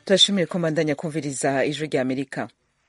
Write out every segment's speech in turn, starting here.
turashimiye ko mbandanya kumviriza ijwi rya amerika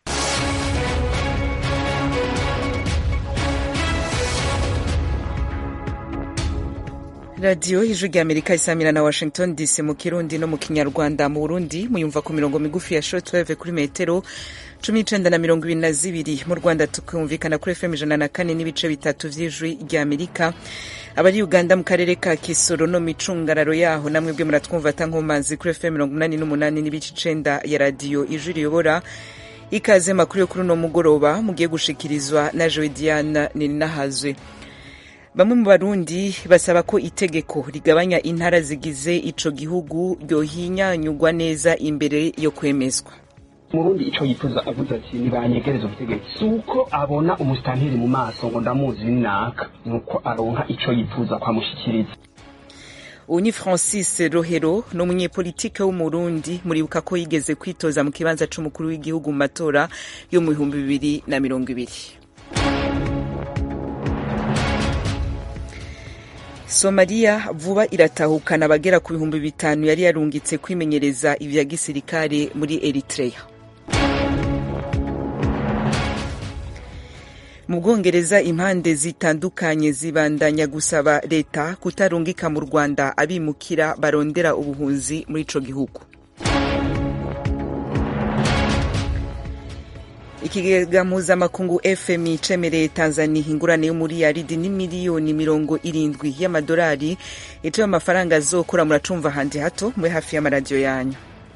radiyo ijwi rya amerika isamira na washington dc mu kirundi no mu kinyarwanda mu burundi muyumva ku mirongo migufi ya shortwave kuri metero cumi n'icenda na mirongo ibiri na zibiri mu rwanda tukumvikana kuri fm ijana na kane n'ibice bitatu vy'ijwi rya amerika abari uganda mu karere ka kisoro no micungararo yaho namwe bwe muratwumva atankomazi kuri fm mirongo umunani n'umunani n'ibice icenda ya radiyo ijwi riyobora ikaze makuru yo kuri uno mugoroba mugiye gushikirizwa na joe diana nininahazwe bamwe mu barundi basaba ko itegeko rigabanya intara zigize ico gihugu ryohinyanyugwa neza imbere yo kwemezwa murundi ico yifuza avuze ati nibanyegereza ubutegetsi si uko abona umusitanteri mu maso ngo ndamuzi naka ni uko aronka ico yifuza kwamushikiriza ubu ni francis rohero ni umunyepolitike w'umurundi muribuka ko yigeze kwitoza mu kibanza c'umukuru w'igihugu mu matora yo mu bihumbi bibiri na mirongo ibiri somaliya vuba iratahukana abagera ku bihumbi bitanu yari yarungitse kwimenyereza ivya gisirikare muri eritrea mu bwongereza impande zitandukanye zibandanya gusaba leta kutarungika mu rwanda abimukira barondera ubuhunzi muri ico gihugu ikigega mpuzamakungu fmi cemereye tanzania ingurane y'umuriyaridi n'imiliyoni mirongo irindwi y'amadolari ituye amafaranga azokora muracumva handi hato muri hafi y'amaradiyo yanyu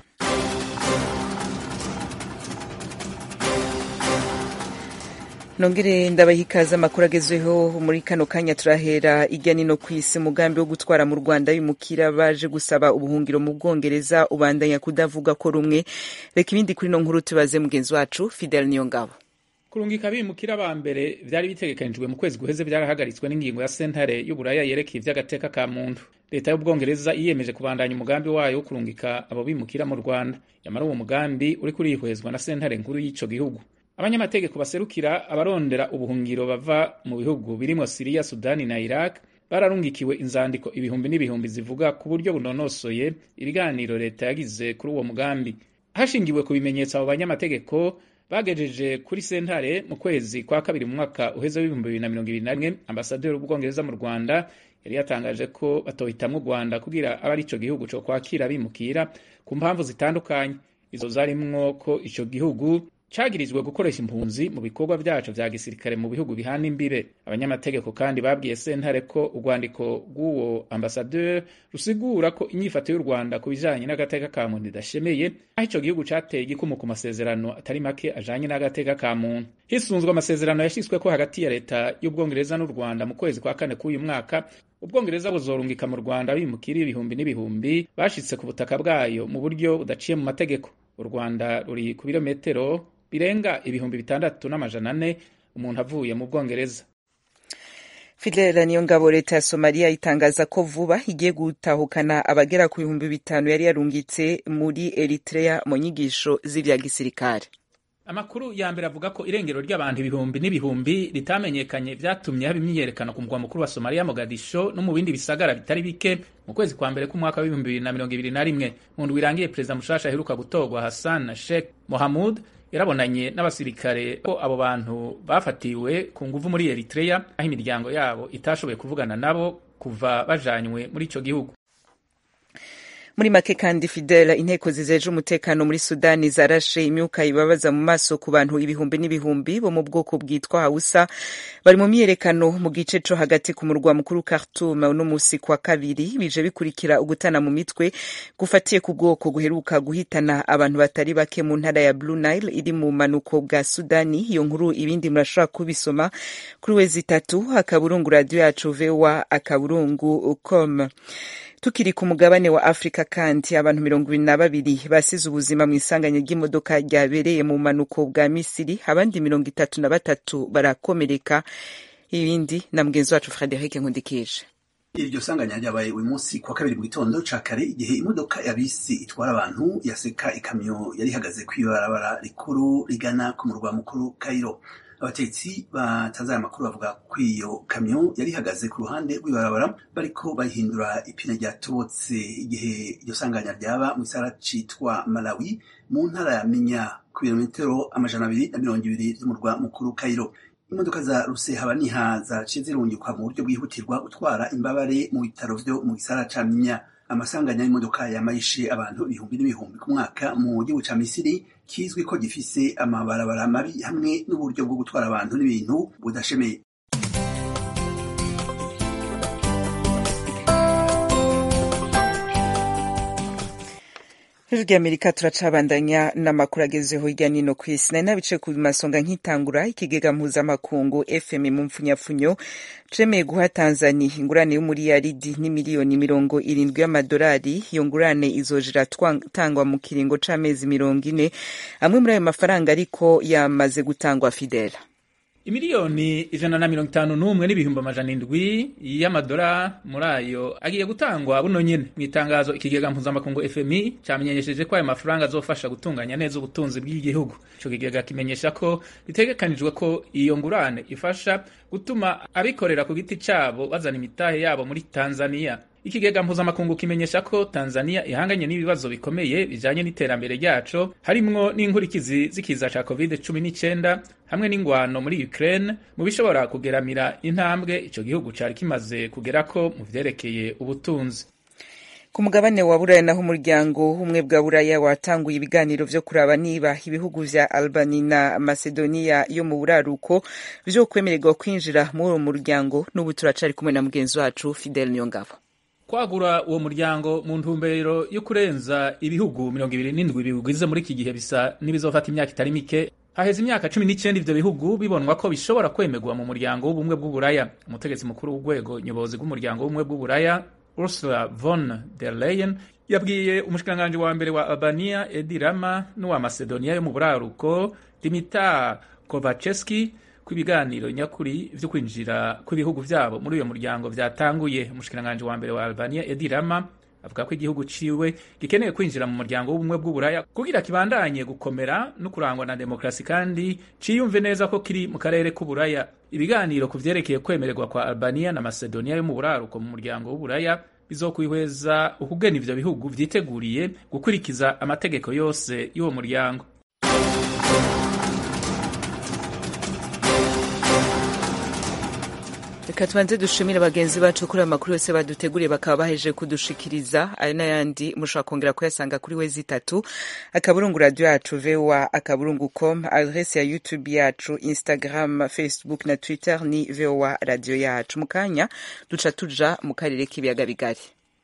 nongere ndabaha ikaze amakuru agezweho muri kano kanya turahera irya nino ku isi umugambi wo gutwara mu rwanda bimukira baje gusaba ubuhungiro mu bwongereza ubandanya kudavuga ko rumwe reka ibindi kuri no nkuru tubaze mugenzi wacu fidel niyongabo kurungika abimukira ba mbere vyari bitegekanijwe mu kwezi guheze vyarahagaritswe n'ingingo ya sentare y'uburaya yerekeye ivy'agateka ka muntu leta y'ubwongereza yiyemeje kubandanya umugambi wayo wo kurungika abo bimukira mu rwanda yamara uwo mugambi uriko urihwezwa na sentare nkuru y'ico gihugu abanyamategeko baserukira abarondera ubuhungiro bava mu bihugu birimwo siriya sudani na iraq bararungikiwe inzandiko ibihumbi n'ibihumbi zivuga ku buryo bunonosoye ibiganiro leta yagize kuri uwo mugambi hashingiwe ku bimenyetso abo banyamategeko bagejeje kuri sentare mu kwezi kwa kabiri mu mwaka uheze w'ibihumbi bibiri na mirongo ibiri na rimwe ambasaderi w'ubwongereza mu rwanda yari yatangaje ko batohitamwo u rwanda kugira abe ari ico gihugu co kwakira bimukira ku mpamvu zitandukanye izo zarimwo ko ico gihugu cagirizwe gukoresha impunzi mu bikorwa vyaco vya gisirikare mu bihugu bihana imbibe abanyamategeko kandi babwiye sentare ko urwandiko rw'uwo ambasaderi rusigura ko inyifato y'u rwanda ku bijanye n'agateka ka muntu idashemeye aho ico gihugu cateye igikumu ku masezerano atari make ajanye n'agateka ka muntu hisunzwe amasezerano yashitsweko hagati ya leta y'ubwongereza n'u rwanda mu kwezi kwa kane k'uyu mwaka ubwongereza buzorungika mu rwanda bimukira ibihumbi n'ibihumbi bashitse ku butaka bwayo mu buryo budaciye mu mategeko u rwanda ruri ku birometero birenga ibihumbi bitandatu n'amajana ane umuntu avuye mu bwongereza fidela niyo ngabo leta ya somaliya itangaza ko vuba igiye gutahukana abagera ku bihumbi bitanu yari yarungitse muri eritrea mu nyigisho z'ivya gisirikare amakuru ya mbere avuga ko irengero ry'abantu ibihumbi n'ibihumbi ritamenyekanye vyatumye haba imyiyerekano ku mugwa mukuru wa somaliya mogadisho no mu bindi bisagara bitari bike mu kwezi kwa mbere k'umwaka w'ibihumbi bibiri na mirongo ibiri na rimwe mu ndwi irangiye perezida mushasha aheruka gutorwa hassan na sheikh mohamud yarabonanye n'abasirikare ko abo bantu bafatiwe ku nguvu muri eritrea aho imiryango yabo itashoboye kuvugana nabo kuva bajanywe muri ico gihugu muri make kandi fidela inteko zizeje umutekano muri sudani zarashe imyuka ibabaza mu maso ku bantu ibihumbi n'ibihumbi bo mu bwoko bwitwa hausa bari mu myiyerekano mu gice co hagati ku murwa mukuru khartoum uno musi kwa kabiri bije bikurikira ugutana mu mitwe gufatiye ku bwoko guheruka guhitana abantu batari bake mu ntara ya blue nile iri mu manuko bwa sudani iyo nkuru ibindi murashobora kubisoma kuri wezi itatu akaburungu radio yacu voa akaburungu com tukiri ku mugabane wa afurika kandi abantu mirongo ibiri na babiri basize ubuzima mu isanganya ry'imodoka ryabereye mu manuko bwa misiri abandi mirongo itatu na batatu barakomereka ibindi na mugenzi wacu frederic nkundikije iryo sanganya ryabaye uyu munsi kwa kabiri mu gitondo ca kare igihe imodoka ya bisi itwara abantu yaseka ikamyo yari ihagaze kw'ibarabara rikuru rigana ku murwa mukuru kairo abatetsi batanze aya makuru bavuga ko iyo kamyo yari ihagaze ku ruhande rw'ibarabara bariko bayihindura ipine ryatobotse igihe iryo sanganya ryaba mu gisagara citwa malawi mu ntara ya minya ku birometero amajana abiri na mirongo ibiri vy'umurwa mukuru kairo imodoka za rusehabaniha zaciye zirungikwa mu buryo bwihutirwa gutwara imbabare mu bitaro vyo mu gisagara ca minya amasanganya y'imodoka yamayishe abantu ibihumbi n'ibihumbi ku mwaka mu gihugu ca misiri kizwi ko gifise amabarabara mabi hamwe n'uburyo bwo gutwara abantu n'ibintu budashemeye Ijwi ry'Amerika turacabandanya n'amakuru agezeho hirya no hino ku isi nari nabice ku masonga nk'itangura ikigega mpuzamakungu FM mu mpfunyapfunyo cemeye guha Tanzania ingurane y'umuriyaridi n'imiliyoni mirongo irindwi y'amadolari iyo ngurane izoja iratangwa mu kiringo c'amezi mirongo ine amwe muri ayo mafaranga ariko yamaze gutangwa Fidela imiliyoni ijana na mirongo itanu n'umwe n'ibihumbi amajana indwi y'amadora muri ayo agiye gutangwa buno nyene mu itangazo ikigega mpuzamakungu fmi cyamenyesheje ko ayo mafaranga azofasha gutunganya neza ubutunzi bw'igihugu ico kigega kimenyesha ko bitegekanijwe ko iyo ngurane ifasha gutuma abikorera ku giti cabo bazana imitahe yabo muri tanzania ikigega mpuzamakungu kimenyesha ko tanzania ihanganye n'ibibazo bikomeye bijanye n'iterambere ryaco harimwo n'inkurikizi z'ikiza ca covid cumi n'icenda hamwe n'ingwano muri ukraine mu bishobora kugeramira intambwe ico gihugu cari kimaze kugerako mu vyerekeye ubutunzi ku mugabane wa buraya naho umuryango w'ubumwe bwa buraya watanguye ibiganiro vyo kuraba niba ibihugu vya albani na macedonia yo mu buraruko vyo kwemererwa kwinjira muri uwo muryango n'ubu turacari kumwe na mugenzi wacu fidel niyongabo kwagura uwo muryango mu ntumbero yo kurenza ibihugu mirongo ibiri n'indwi biwugize muri iki gihe bisa n'ibizofata imyaka itari mike haheze imyaka cumi n'icyenda ivyo bihugu bibonwa ko bishobora kwemerwa mu muryango w'ubumwe bw'uburaya umutegetsi mukuru w'urwego nyobozi rw'umuryango w'ubumwe bw'uburaya ursula von der leyen yabwiye umushikiranganji wa mbere wa albania edi rama n'uwa macedonia yo mu buraruko dimitar kovaceski ko ibiganiro nyakuri vyo kwinjira kw'ibihugu vyabo muri uyo muryango vyatanguye umushikiranganji wa mbere wa albania edi rama avuga ko igihugu ciwe gikeneye kwinjira mu muryango w'ubumwe bw'uburaya kugira kibandanye gukomera no kurangwa na demokrasi kandi ciyumve neza ko kiri mu karere k'uburaya ibiganiro ku vyerekeye kwemererwa kwa albania na macedonia yo mu buraruko mu muryango w'uburaya bizokwihweza ukugena ivyo bihugu vyiteguriye gukurikiza amategeko yose y'uwo muryango reka tubanze dushimire bagenzi bacu kuri ayo makuru yose baduteguriye bakaba baheje kudushikiriza ayo n'ayandi mushobora kongera kuyasanga kuri we zitatu akaburungu radio yacu voa akaburungu com adrese ya youtube yacu instagram facebook na twitter ni voa radio yacu mu kanya duca tuja mu karere k'ibiyaga bigari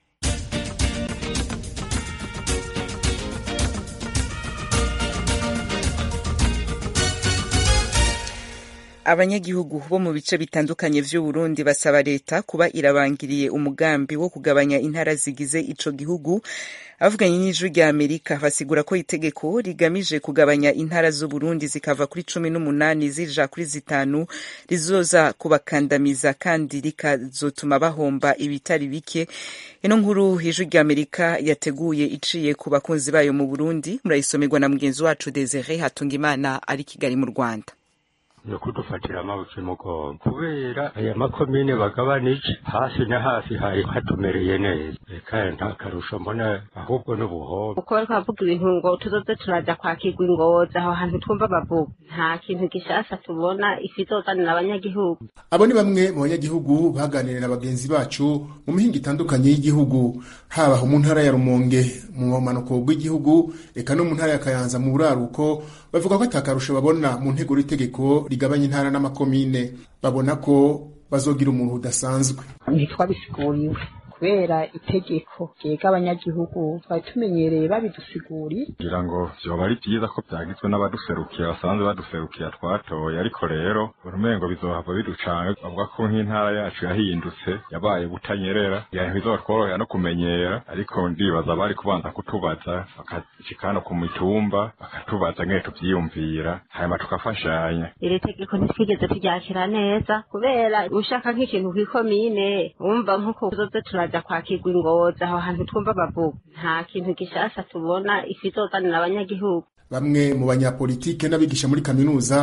abanyagihugu bo mu bice bitandukanye vy'uburundi basaba leta kuba irabangiriye umugambi wo kugabanya intara zigize ico gihugu abavuganye n'ijwi rya amerika basigura ko itegeko rigamije kugabanya intara z'uburundi zikava kuri cumi n'umunani zija kuri zitanu rizoza kubakandamiza kandi rikazotuma bahomba ibitari bike ino nkuru ijwi rya amerika yateguye iciye ku bakunzi bayo mu burundi murayisomerwa na mugenzi wacu desire hatungimana ari kigali mu rwanda yo kudufatira amabuye mugongo kubera aya makomine bagabanije hasi na hasi hari hatumereye neza reka nta karusho mbona ahubwo n'ubuhombo uko bariko bavuga ibintu ngo tuzoze turaja kwakirwa ingozi aho hantu twumva bavuga nta kintu gishasha tubona ifi izozanira abanyagihugu abo ni bamwe mu banyagihugu baganiriye na bagenzi bacu mu mihinga itandukanye y'igihugu haba mu ntara ya rumonge mu bumanuko bw'igihugu eka no mu ntara ya kayanza mu buraruko bavuga ko atakarusho babona mu ntego y'itegeko rigabanya intara n'amakomine babona ko bazogira umuntu udasanzwe ntitwabisiguriwe kubera itegeko ryega abanyagihugu twari tumenyereye babidusiguriye kugira ngo vyoba ari vyiza ko vyagizwe n'abaduserukiye basanzwe baduserukiye twatoye ariko rero urumengo bizohava biducanga bavuga ko nk'intara yacu yahindutse yabaye butanyerera ibintu bizotworohera no kumenyera ariko ndibaza bari kubanza kutubaza bakashika no ku mitumba bakatubaza ngene tuvyiyumvira hanyuma tukafashanya iri tegeko ntitwigeze turyakira neza kubera ushaka nk'ikintu kw'ikomine wumva nk'uko tuzoze turaja kwakirwa ingozi aho hantu twumva bavuga nta kintu gishasha tubona ifi izozanira abanyagihugu bamwe mu banyapolitike n'abigisha muri kaminuza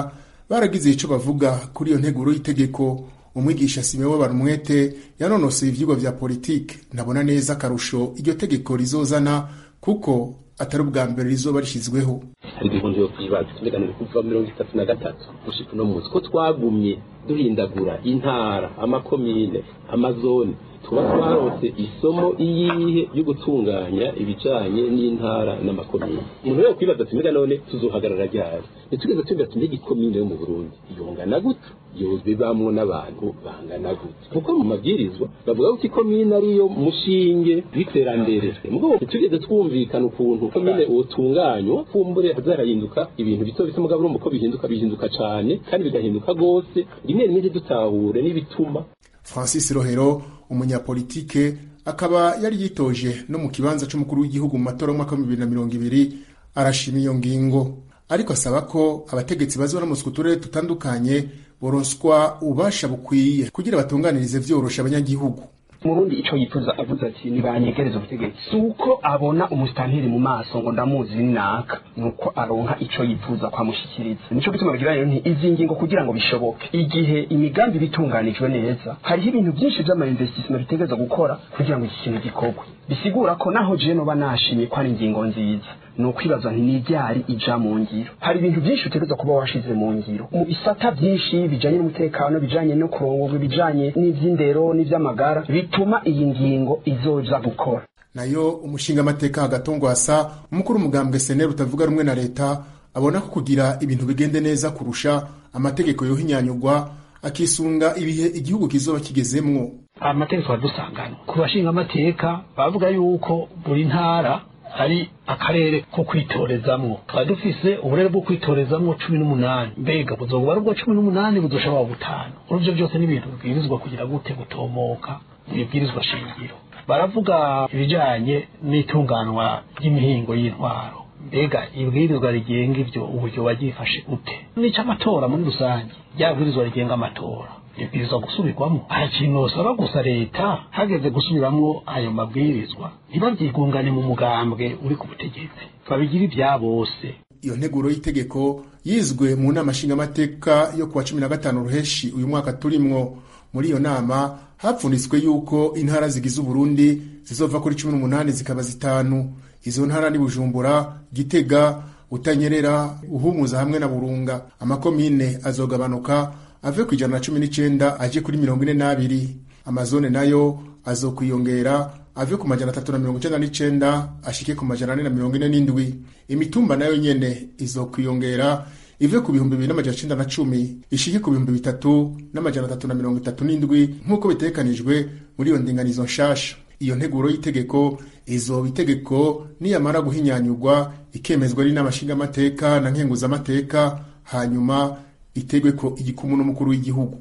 baragize ico bavuga kuri iyo nteguro y'itegeko umwigisha simewe barumwete yanonoseye ivyigwa vya politike ntabona neza akarusho iryo tegeko rizozana kuko atari ubwa mbere rizoba rishyizweho hari ibihumbi yo kwibaza tumeganira kuva mirongo itatu na gatatu gushika uno munsi ko twagumye duhindagura intara amakomine amazone tuba twarose isomo iyihe yo gutunganya ibijanye n'intara n'amakomine umuntu rero kwibaza ati mbega none tuzohagarara ryari ntitugeze tumva ati mbega ikomine yo mu burundi yongana gute yobibamwo n'abantu bangana gute kuko mu mabwirizwa bavuga ko ikomine ariyo mushinge w'iterambere mugabo ntitugeze twumvikana ukuntu komine utunganywa kumbure hazarahinduka ibintu bito bito mugabo urumva ko bihinduka bihinduka cane kandi bigahinduka gose rimwe rimwe ntidutahure n'ibituma francis rohero umunyapolitike akaba yari yitoje no mu kibanza c'umukuru w'igihugu mu matora y'umwaka wa bibiri na mirongo ibiri arashima iyo ngingo ariko asaba ko abategetsi bazoramutswa uturere dutandukanye boronswa ububasha bukwiye kugira batunganirize vyorosha abanyagihugu murundi ico yifuza avuze ati nibanyegereza ubutegetsi si uko abona umusitanteri mu maso ngo ndamuzi ni naka nuko aronka ico yifuza kwamushikiriza nico gituma bagira rero nti izi ngingo kugira ngo bishoboke igihe imigambi bitunganijwe neza hariho ibintu byinshi vy'amainvestissement bitegereza gukora kugira ngo iki kintu gikorwe bisigura ko naho je noba nashimye ko ari ingingo nziza ni ukwibaza nti niryari ija mu ngiro hari ibintu byinshi utegereza kuba washize mu ngiro mu bisata byinshi bijanye n'umutekano bijanye no kurongorwa ibijanye n'ivy'indero n'ivy'amagara bituma iyi ngingo izoja gukora nayo umushingamateka hagatongwasa umukuru umugambwe seneri utavuga rumwe na leta abona ko kugira ibintu bigende neza kurusha amategeko yohinyanyurwa akisunga ibihe igihugu kizoba kigezemwo amategeko adusangana ku bashinga amateka bavuga yuko buri ntara ari akarere ko kwitorezamwo twari dufise uburere bwo kwitorezamwo cumi n'umunani mbega buzoba ari ubwo cumi n'umunani buzoshobora butanu uruvyo byose n'ibintu bibwirizwa kugira gute gutomoka ibibwirizwa shingiro baravuga ibijanye n'itunganwa ry'imihingo y'intwaro mbega ibwirizwa rigenga ivyo uburyo bagifashe gute n'ico amatora muri rusange ryabwirizwa rigenga amatora ibwirizwa gusubirwamo hari ikintu usaba gusa leta hageze gusubiramwo ayo mabwirizwa ntibabyigungane mu mugambwe uri ku butegetsi babigira ibya bose iyo nteguro y'itegeko yizwe mu nama nshingamateka yo kuwa cumi na gatanu ruheshi uyu mwaka turimwo muri iyo nama hapfunditswe yuko intara zigize uburundi zizova kuri cumi n'umunani zikaba zitanu izo ntara ni bujumbura gitega utanyerera uhumuza hamwe na burunga amakomine azogabanuka ave ku ijana na cumi n'icenda aje kuri mirongo ine n'abiri amazone nayo azokwiyongera ave ku majana atatu na mirongo icenda n'icenda ashike ku majana ane na mirongo ine n'indwi imitumba nayo nyene izokwiyongera ive ku bihumbi bibiri n'amajana icenda na cumi ishike ku bihumbi bitatu n'amajana atatu na mirongo itatu n'indwi nk'uko bitegekanijwe muri iyo ndinganizo nshasha iyo nteguro y'itegeko izoba itegeko niyamara guhinyanyurwa ikemezwa n'inama nshingamateka na nkenguzamateka hanyuma itegwe ko igikumu n'umukuru w'igihugu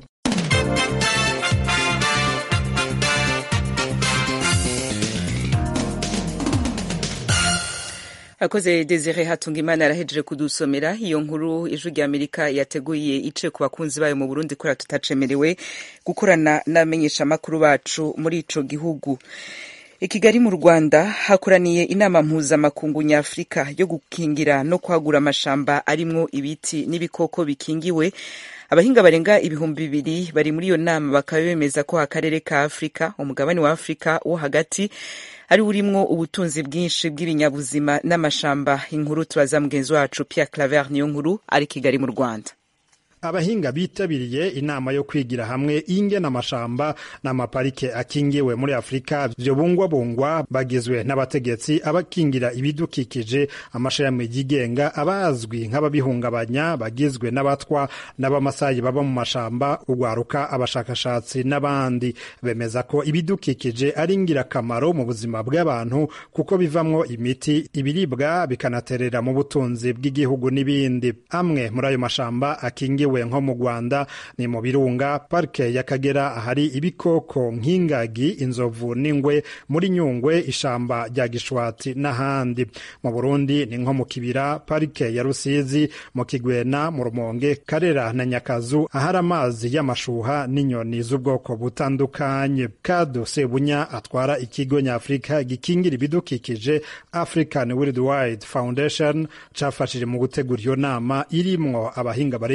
akoze desire hatunga imana arahejeje kudusomera iyo nkuru ijwi rya amerika yateguye ice ku bakunzi bayo mu burundi kubera tutacemerewe gukorana n'abamenyeshamakuru bacu muri ico gihugu i kigali mu rwanda hakoraniye inama mpuzamakungu nyafurika yo gukingira no kwagura amashamba arimwo ibiti n'ibikoko bikingiwe abahinga barenga ibihumbi bibiri bari muri iyo nama bakaba bemeza ko akarere ka afurika umugabane wa afurika wo hagati ari urimwo ubutunzi bwinshi bw'ibinyabuzima n'amashamba inkuru turaza mugenzi wacu Pierre Claver niyo nkuru ari kigali mu Rwanda abahinga bitabiriye inama yo kwigira hamwe ingena amashamba n'amaparike akingiwe muri afurika vyobungwabungwa bagizwe n'abategetsi abakingira ibidukikije amashami yigenga abazwi nk'ababihungabanya bagizwe n'abatwa n'abamasayi baba mu mashamba ugwaruka abashakashatsi n'abandi bemeza ko ibidukikije ari ingirakamaro mu buzima bw'abantu kuko bivamwo imiti ibiribwa bikanaterera mu butunzi bw'igihugu n'ibindi amwe muri ayo mashamba akingiwe nko mu Rwanda ni mu birunga parike y'Akagera ahari ibikoko nk'ingagi inzovu n'ingwe muri Nyungwe ishamba rya Gishwati n'ahandi mu Burundi ni nko mu kibira parike ya Rusizi mu Kigwena mu Rumonge Karera na Nyakazu ahari amazi y'amashuha n'inyoni z'ubwoko butandukanye Kado Sebunya atwara ikigo nyafurika gikingira ibidukikije African Worldwide Foundation cafashije mu gutegura iyo nama irimwo abahinga barenga ibihumbi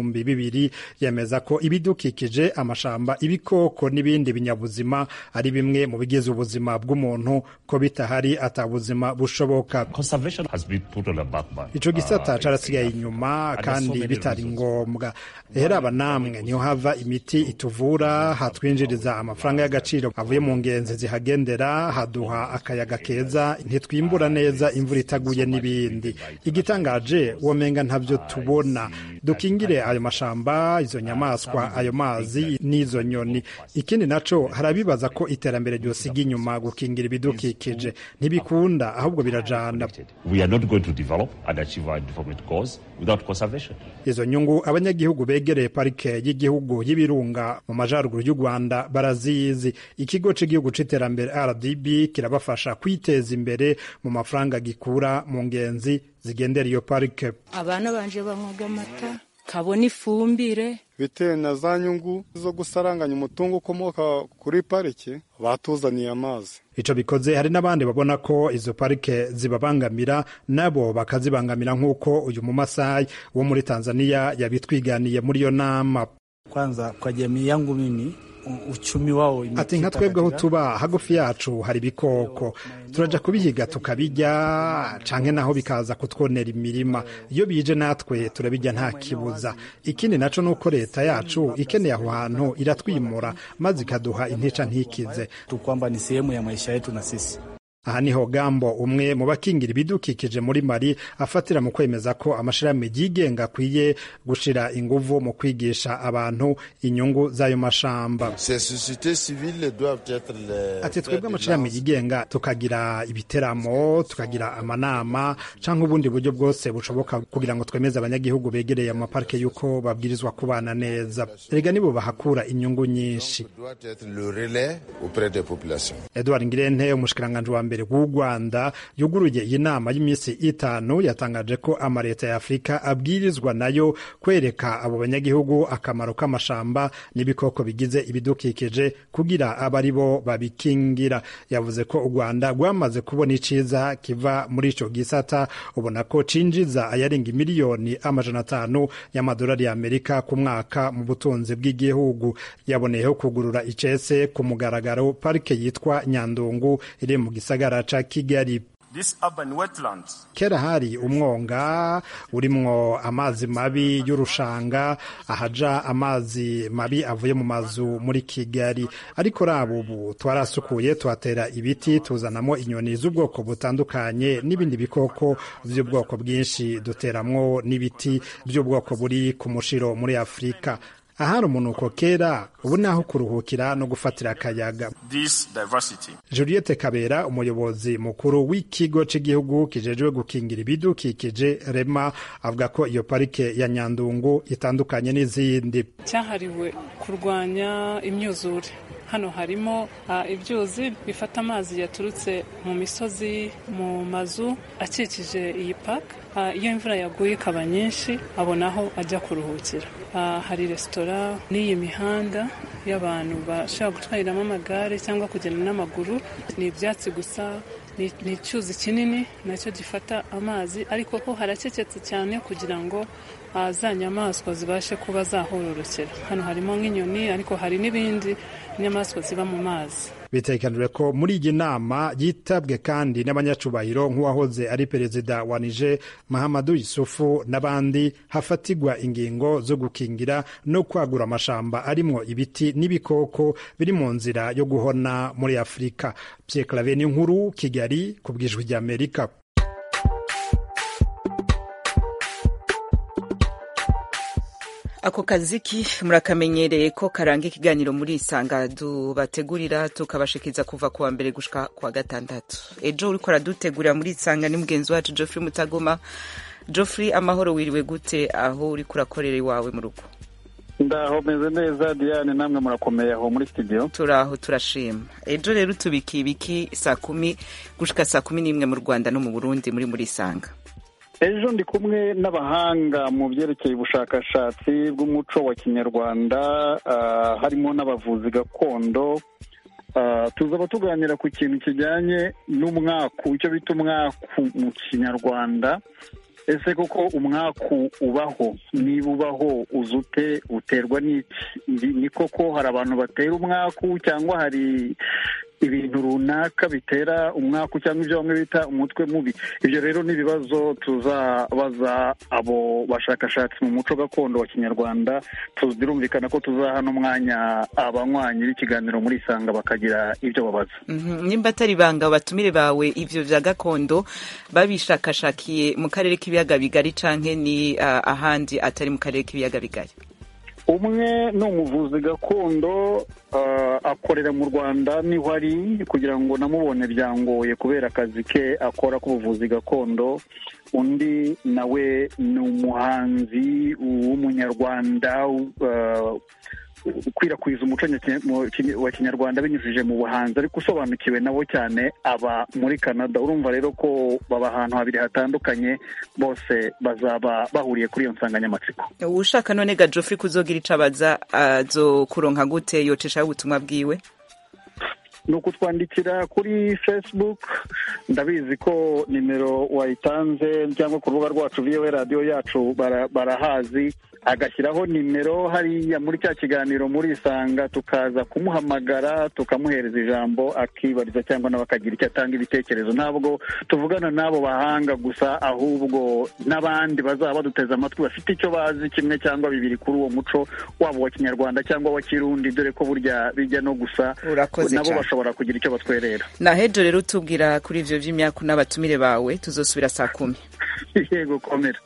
w'ibihumbi bibiri yemeza ko ibidukikije amashamba ibikoko n'ibindi binyabuzima ari bimwe mu bigize ubuzima bw'umuntu ko bitahari atabuzima bushoboka ico gisata carasigaye inyuma kandi bitari ngombwa rero aba namwe niho hava imiti ituvura hatwinjiriza amafaranga y'agaciro avuye mu ngenzi zihagendera haduha akayaga keza ntitwimbura neza imvura itaguye n'ibindi igitangaje womenga ntavyo tubona dukingire ayo mashamba izo nyamaswa ayo mazi n'izo nyoni ikindi naco harabibaza ko iterambere ryosiga inyuma gukingira ibidukikije ntibikunda ahubwo birajana izo nyungu abanyagihugu begereye parike y'igihugu y'ibirunga mu majaruguru y'u rwanda barazizi ikigo cy'igihugu c'iterambere rdb kirabafasha kwiteza imbere mu mafaranga gikura mu ngenzi zigendera iyo parike abana banje banywaga amata kabona ifumbire bitewe na za nyungu zo gusaranganya umutungo ukomoka kuri parike batuzaniye amazi ico bikoze hari n'abandi babona ko izo parike zibabangamira nabo bakazibangamira nk'uko uyu mumasayi wo muri tanzania yabitwiganiye muri iyo nama kwanza kwa jamii yangu mimi uchumi wao ati nka twebwe aho tuba hagufi yacu hari ibikoko turaja kubihiga tukabijya canke naho bikaza kutwonera imirima iyo bije natwe turabijya nta kibuza ikindi naco nuko leta yacu ikeneye aho hantu iratwimura maze ikaduha intica ntikize kwamba ni sehemu ya maisha yetu na sisi aha niho gambo umwe mu bakingira ibidukikije muri mari afatira mu kwemeza ko amashirahamwe yigenga akwiye gushira inguvu mu kwigisha abantu inyungu z'ayo mashamba ati twebwe amashirahamwe yigenga tukagira ibiteramo tukagira amanama canke ubundi buryo bwose bushoboka kugira ngo twemeze abanyagihugu begereye amaparike y'uko babwirizwa kubana neza erega nibo bahakura inyungu nyinshi edward ngirente umushikiranganji wa mbere w'u rwanda yuguruye iyi nama y'iminsi itanu yatangaje ko amaleta ya afurika abwirizwa nayo kwereka abo banyagihugu akamaro k'amashamba n'ibikoko bigize ibidukikije kugira abe ari bo babikingira yavuze ko u rwanda rwamaze kubona iciza kiva muri ico gisata ubona ko cinjiza ayarenga miliyoni amajana atanu y'amadolari y'amerika ku mwaka mu butunzi bw'igihugu yaboneyeho kugurura icese ku mugaragaro parike yitwa nyandungu iri mu gisagara ca kigali kera hari umwonga urimwo amazi mabi y'urushanga ahaja amazi mabi avuye mu mazu muri kigali ariko raba ubu twarasukuye tuhatera ibiti tuzanamo inyoni z'ubwoko butandukanye n'ibindi bikoko by'ubwoko bwinshi duteramwo n'ibiti by'ubwoko buri ku mushiro muri afurika ahari umunuko kera ubu naho kuruhukira no gufatira akayaga juliette kabera umuyobozi mukuru w'ikigo cy'igihugu kijejwe gukingira ibidukikije rema avuga ko iyo parike ya nyandungu itandukanye n'izindi cyahariwe kurwanya imyuzure hano harimo ibyuzi bifata amazi yaturutse mu misozi mu mazu akikije iyi paka iyo imvura yaguye ikaba nyinshi abona aho ajya kuruhukira hari resitora n'iyi mihanda y'abantu bashobora gutwariramo amagare cyangwa kugenda n'amaguru ni ibyatsi gusa ni icyuzi kinini nacyo gifata amazi ariko ho harakeketse cyane kugira ngo za nyamaswa zibashe kuba zahororokera hano harimo nk'inyoni ariko hari n'ibindi nyamaswa ziba mu mazi bitekanijwe ko muri iyi nama yitabwe kandi n'abanyacubahiro nk'uwahoze ari perezida wa nije mahamadu yusufu n'abandi hafatigwa ingingo zo gukingira no kwagura amashamba arimwo ibiti n'ibikoko biri mu nzira yo guhona muri afurika pierre clave n'inkuru kigali ku bwijwi ry'amerika ako kaziki murakamenyereye ko karanga ikiganiro muri isanga dubategurira tukabashikiza kuva kuwa mbere gushika kuwa gatandatu ejo uriko aradutegurira muri isanga ni mugenzi wacu Geoffrey Mutagoma Geoffrey amahoro wiriwe gute aho uriko urakorera iwawe mu rugo ndaho meze neza Diane namwe murakomeye aho muri studio turaho turashima ejo rero tubiki ibiki saa kumi gushika saa kumi n'imwe mu Rwanda no mu Burundi muri muri isanga ejo ndi kumwe n'abahanga mu byerekeye ubushakashatsi bw'umuco wa kinyarwanda harimo n'abavuzi gakondo tuzaba tuganira ku kintu kijyanye n'umwaku icyo bita umwaku mu kinyarwanda ese koko umwaku ubaho niba ubaho uza ute uterwa n'iki ni koko hari abantu batera umwaku cyangwa hari ibintu runaka bitera umwaku cyangwa ibyo bamwe bita umutwe mubi ibyo rero ni ibibazo tuzabaza abo bashakashatsi mu muco gakondo wa kinyarwanda birumvikana ko tuzaha n'umwanya abanywanyi b'ikiganiro muri isanga bakagira ibyo babaza nimba atari ibanga batumire bawe ivyo vya gakondo babishakashakiye mu karere k'ibiyaga bigari canke ni ahandi atari mu karere k'ibiyaga bigari umwe ni umuvuzi gakondo akorera mu rwanda niho ari kugira ngo namubone byangoye kubera akazi ke akora k'ubuvuzi gakondo undi nawe ni umuhanzi w'umunyarwanda ukwirakwiza umuco wa kinyarwanda binyujije mu buhanzi ariko usobanukiwe nabo cyane aba muri canada urumva rero ko baba ahantu habiri hatandukanye bose bazaba bahuriye kuri iyo nsanganyamatsiko ushaka none ga Geoffrey kuzogira ico abaza azo kuronka gute yoceshaho ubutumwa bwiwe ni ukutwandikira kuri facebook ndabizi ko nimero wayitanze cyangwa ku rubuga rwacu viwe radiyo yacu barahazi agashyiraho nimero hariya muri cya kiganiro muri isanga tukaza kumuhamagara tukamuhereza ijambo akibariza cyangwa nawe akagira icyo atanga ibitekerezo ntabwo tuvugana n'abo bahanga gusa ahubwo n'abandi bazaba baduteze amatwi bafite icyo bazi kimwe cyangwa bibiri kuri uwo muco waba wa kinyarwanda cyangwa wa kirundi dore ko burya bijya no gusa nabo bashobora kugira icyo batwerera nahejo rero utubwira kuri ivyo vy'imyaku n'abatumire bawe tuzosubira saa kumi yego komera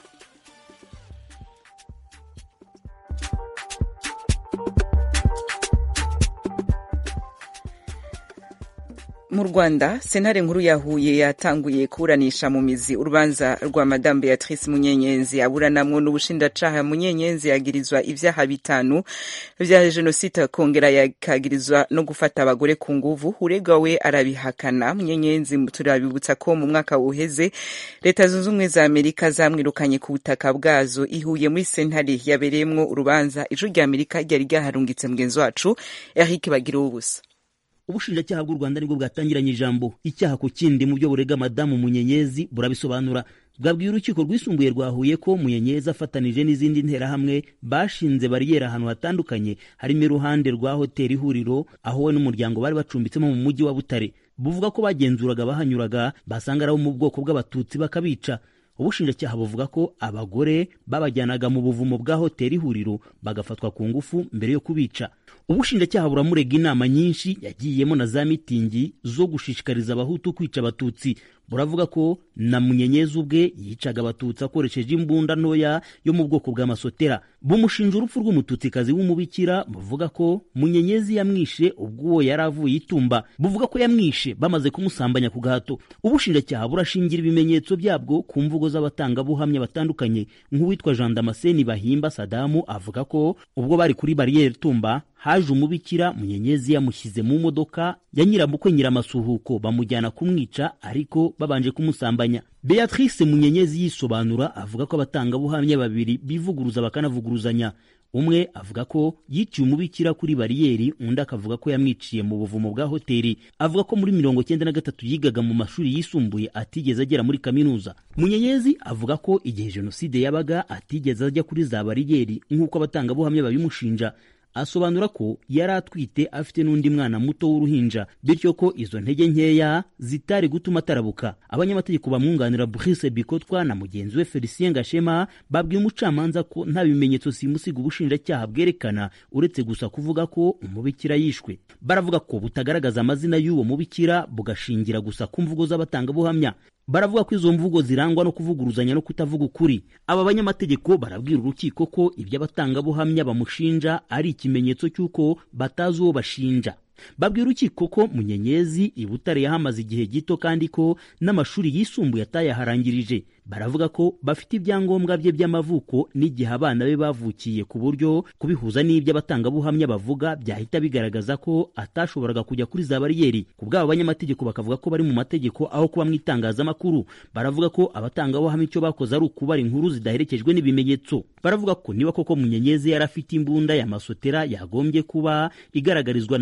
mu rwanda sentare nkuru ya huye yatanguye kuburanisha mu mizi urubanza rwa madamu beatrice munyenyenzi aburanamwo n'ubushinjacaha munyenyenzi yagirizwa ivyaha bitanu vya jenoside akongera yakagirizwa no gufata abagore ku nguvu uregwa we arabihakana munyenyenzi turabibutsa ko mu mwaka uheze leta zunze ubumwe za amerika zamwirukanye ku butaka bwazo ihuye muri sentare yabereyemwo urubanza ijwi rya amerika ryari ryaharungitse mugenzi wacu eric bagira ubusa ubushinjacyaha bw'u rwanda nibwo bwatangiranye ijambo icyaha ku kindi mu byo burega madamu munyenyezi burabisobanura bwabwiye urukiko rwisumbuye rwahuye ko munyenyezi afatanije n'izindi nterahamwe bashinze bariyeri ahantu hatandukanye harimo iruhande rwa hoteli ihuriro aho we n'umuryango bari bacumbitsemo mu mujyi wa butare buvuga ko bagenzuraga abahanyuraga basanga ari abo mu bwoko bw'abatutsi bakabica ubushinjacyaha buvuga ko abagore babajyanaga mu buvumo bwa hoteli ihuriro bagafatwa ku ngufu mbere yo kubica ubushinjacyaha buramurega inama nyinshi yagiyemo na za mitingi zo gushishikariza abahutu kwica abatutsi buravuga ko na munyenyezi ubwe yicaga abatutsi akoresheje imbunda ntoya yo mu bwoko bw'amasotera bumushinja urupfu rw'umututsikazi w'umubikira buvuga ko munyenyezi yamwishe ubwo uwo yari avuye itumba buvuga ko yamwishe bamaze kumusambanya ku gahato ubushinjacyaha burashingira ibimenyetso byabwo ku mvugo z'abatangabuhamya batandukanye nk'uwitwa jean damascene bahimba sadamu avuga ko ubwo bari kuri bariyeri tumba haje umubikira munyenyezi yamushyize mu modoka ya nyiramukwe nyiramasuhuko bamujyana kumwica ariko babanje kumusambanya beatrice munyenyezi yisobanura avuga ko abatangabuhamya babiri bivuguruza bakanavuguruzanya umwe avuga ko yiciye umubikira kuri bariyeri undi akavuga ko yamwiciye mu buvumo bwa hoteli avuga ko muri mirongo cyenda na gatatu yigaga mu mashuri yisumbuye atigeze agera muri kaminuza munyenyezi avuga ko igihe jenoside yabaga atigeze ajya kuri za bariyeri nk'uko abatangabuhamya babimushinja asobanura ko yari atwite afite n'undi mwana muto w'uruhinja bityo ko izo ntege nkeya zitari gutuma atarabuka abanyamategeko bamwunganira Brice Bikotwa na mugenzi we Felicien Gashema babwiye umucamanza ko nta bimenyetso simusiga ubushinjacyaha bwerekana uretse gusa kuvuga ko umubikira yishwe baravuga ko butagaragaza amazina y'uwo mubikira bugashingira gusa ku mvugo z'abatangabuhamya baravuga ko izo mvugo zirangwa no kuvuguruzanya no kutavuga ukuri aba banyamategeko barabwira urukiko ko ibyo abatangabuhamya bamushinja ari ikimenyetso cy'uko batazi uwo bashinja babwira urukiko ko munyenyezi i butare yahamaze igihe gito kandi ko n'amashuri yisumbuye atayaharangirije baravuga ko bafite ibyangombwa bye by'amavuko n'igihe abana be bavukiye ku buryo kubihuza n'ibyo abatangabuhamya bavuga byahita bigaragaza ko atashoboraga kujya kuri za bariyeri ku bw'abo banyamategeko bakavuga ko bari mu mategeko aho kuba mu itangazamakuru baravuga ko abatangabuhamya icyo bakoze ari ukubara inkuru zidaherekejwe n'ibimenyetso baravuga ko niba koko munyenyezi yari afite imbunda ya masotera yagombye kuba igaragarizwa na nimero za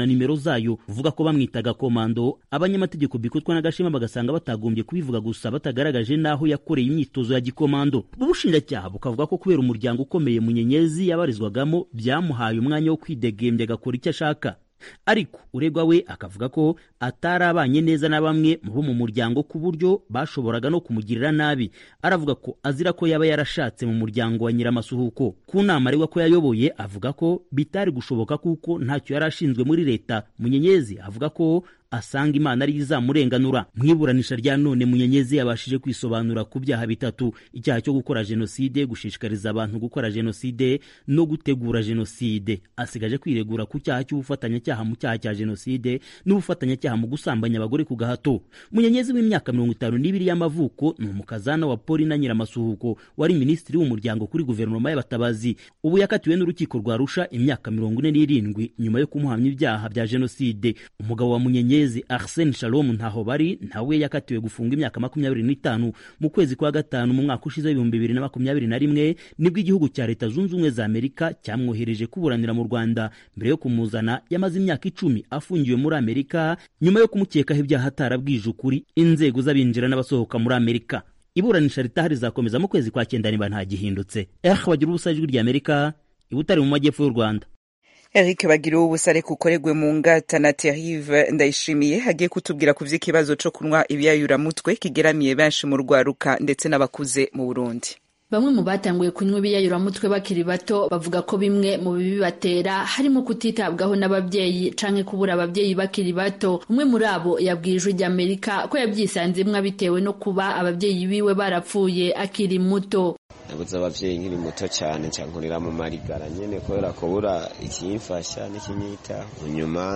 zayo uvuga ko bamwitaga komando abanyamategeko bikutwa n'agashema bagasanga batagombye kubivuga gusa batagaragaje n'aho yakoreye imyitozo ya gikomando ubushinjacyaha bukavuga ko kubera umuryango ukomeye munyenyezi yabarizwagamo byamuhaye umwanya wo kwidegembya agakora icyo ashaka ariko uregwa we akavuga ko atari abanye neza na bamwe bo mu muryango ku buryo bashoboraga no kumugirira nabi aravuga ko azira ko yaba yarashatse mu muryango wa nyiramasuhuko ku nama aregwa ko yayoboye avuga ko bitari gushoboka kuko ntacyo yari ashinzwe muri leta munyenyezi avuga ko asanga imana ari izamurenganura mu iburanisha rya none munyenyezi yabashije kwisobanura ku byaha bitatu icyaha cyo gukora jenoside gushishikariza abantu gukora jenoside no gutegura jenoside asigaje kwiregura ku cyaha cy'ubufatanyacyaha mu cyaha cya jenoside n'ubufatanyacyaha mu gusambanya abagore ku gahato munyenyezi w'imyaka mirongo itanu n'ibiri y'amavuko ni umukazana wa poli na nyiramasuhuko wari minisitiri w'umuryango kuri guverinoma y'abatabazi ubu yakatiwe n'urukiko rwa rusha imyaka mirongo ine n'irindwi nyuma yo kumuhamya ibyaha bya jenoside umugabo wa munyenyezi Arsene Shalom ntaho bari nawe yakatiwe gufunga imyaka makumyabiri n'itanu mu kwezi kwa gatanu mu mwaka ushize w'ibihumbi bibiri na makumyabiri na rimwe nibwo igihugu cya leta zunze ubumwe za amerika cyamwohereje kuburanira mu rwanda mbere yo kumuzana yamaze imyaka icumi afungiwe muri amerika nyuma yo kumukekaho ibyaha atarabwije ukuri inzego z'abinjira n'abasohoka muri amerika iburanisha ritaha rizakomeza mu kwezi kwa cyenda niba ntagihindutse eh bagira ubusa ijwi rya amerika ibutari mu majyepfo y'u rwanda Eric Bagiriwe ubusare kukoregwe mu ngata na Terrive Ndayishimiye hagiye kutubwira ku vy'ikibazo co kunywa ibiyayuramutwe kigeramiye benshi mu rwaruka ndetse n'abakuze mu Burundi. Bamwe mu batanguye kunywa ibiyayuramutwe bakiri bato bavuga ko bimwe mu bibibatera harimo kutitabwaho n'ababyeyi canke kubura ababyeyi bakiri bato. Umwe muri abo yabwiye ijwi ry'Amerika ko yabyisanzemwo bitewe no kuba ababyeyi biwe barapfuye akiri muto. nabuze abavyeyi nkiri muto cyane cyankurira mu marigara nyene kubera kubura ikimfasha n'ikinyita nyuma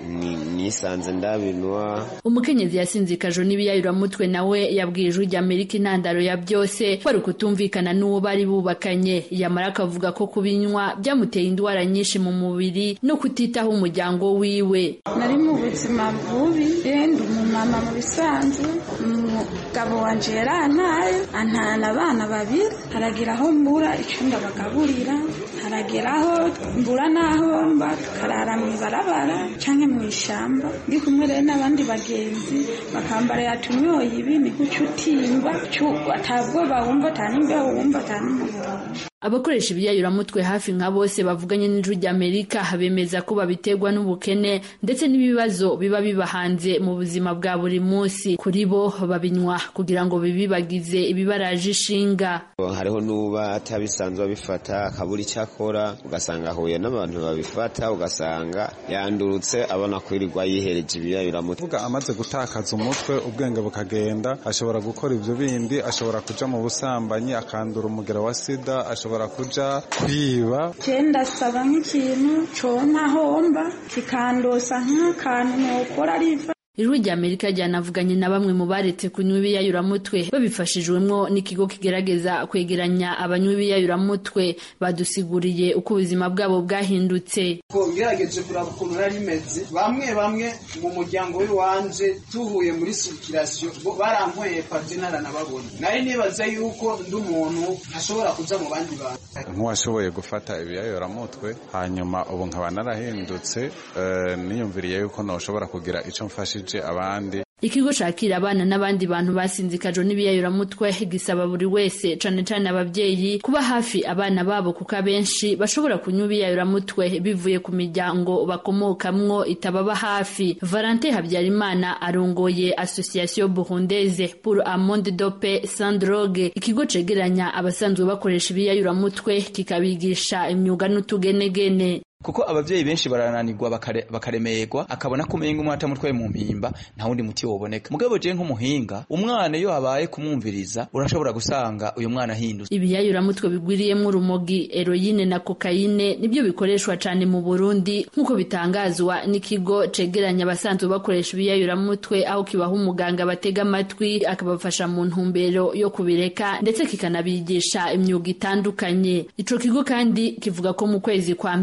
nisanze ndabinwa umukenyezi yasinzikajwe n'ibiyayuramutwe nawe yabwiye ijwi ry'amerika intandaro ya byose kwari ukutumvikana n'uwo bari bubakanye yamara akavuga ko kubinywa byamuteye indwara nyinshi mu mubiri no kutitaho umuryango wiwe nari mu buzima bubi ndi umumama mu bisanzwe umugabo wanje yarantaye antana abana babiri haragira aho mbura icunda bagaburira haragera aho mbura n'aho mba tukarara mu ibarabara canke mu ishamba ndi kumwe rero n'abandi bagenzi bakambara yatunyoye ibi ni guca utimba atabwoba wumva atanimbeho wumva atanumuhondo abakoresha ibiyayuramutwe hafi nka bose bavuganye n'ijwi ry'amerika bemeza ko babiterwa n'ubukene ndetse n'ibibazo biba biba hanze mu buzima bwa buri munsi kuri bo babinywa kugira ngo bibibagize ibibaraje ishinga hariho n'uba atabisanzwe abifata akabura icyo akora ugasanga ahuye n'abantu babifata ugasanga yandurutse abona kwirirwa yihereje ibiyayuramutwe uvuga amaze gutakaza umutwe ubwenge bukagenda ashobora gukora ibyo bindi ashobora kuja mu busambanyi akandura umugera wa sida ashobora kuja kwiba cyenda saba nk'ikintu conka homba kikandosa nk'akantu nokora riva ijwi rya amerika ryanavuganye na bamwe mu baretse kunywa ibiyayuramutwe babifashijwemwo n'ikigo kigerageza kwegeranya abanywa ibiyayuramutwe badusiguriye uko ubuzima bwabo bwahindutse ngerageje kuraba ukuntu nari rimeze bamwe bamwe mu muryango w'iwanje tuhuye muri sirikirasiyo barankweye pate ntaranababona nari nibaza yuko ndi umuntu ntashobora kuja mu bandi bantu nk'uwashoboye gufata ibiyayoramutwe hanyuma ubu nkaba narahindutse niyumviriye yuko noshobora kugira ico mfashije abandi ikigo cakira abana n'abandi bantu basinzikajwe n'ibiyayuramutwe gisaba buri wese cane cane abavyeyi kuba hafi abana babo kuko abenshi bashobora kunywa ibiyayuramutwe bivuye ku miryango bakomokamwo itababa hafi valente habyarimana arongoye association burundaise pour un monde de paix sans drogue ikigo cegeranya abasanzwe bakoresha ibiyayuramutwe kikabigisha imyuga n'utugenegene kuko abavyeyi benshi barananirwa bakaremerwa akabona ko umenga umwana atamutwaye mu mpimba nta wundi muti woboneka mugabo je nk'umuhinga umwana iyo habaye kumwumviriza urashobora gusanga uyu mwana ahindutse ibiyayuramutwe bigwiriyemwo urumogi eroyine na kokayine nibyo bikoreshwa cane mu burundi nk'uko bitangazwa n'ikigo cegeranya abasanzwe bakoresha ibiyayuramutwe aho kibaha umuganga batega amatwi akabafasha mu ntumbero yo kubireka ndetse kikanabigisha imyuga itandukanye ico kigo kandi kivuga ko mu kwezi kwa mbere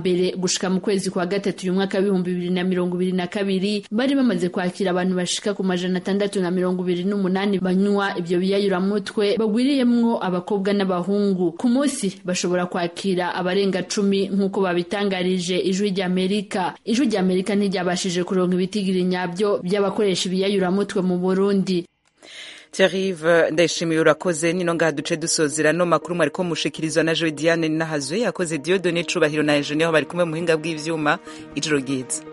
gushika mu kwezi kwa gatatu uyu mwaka w'ibihumbi bibiri na mirongo ibiri na kabiri bari bamaze kwakira abantu bashika ku majana atandatu na mirongo ibiri n'umunani banywa ibyo biyayuramutwe bagwiriyemwo abakobwa n'abahungu ku munsi bashobora kwakira abarenga cumi nk'uko babitangarije ijwi ry'amerika ijwi ry'amerika ntiryabashije kuronka ibitigiri nyabyo by'abakoresha ibiyayuramutwe mu burundi Thierry ndayishimiye urakoze nino ngaha duce dusozera no makuru mwariko mushikirizwa na Joy Diane Nahazwe yakoze Dieudonné Cubahiro na Eugenie aho bari kumwe mu buhinga bw'ivyuma ijoro ryiza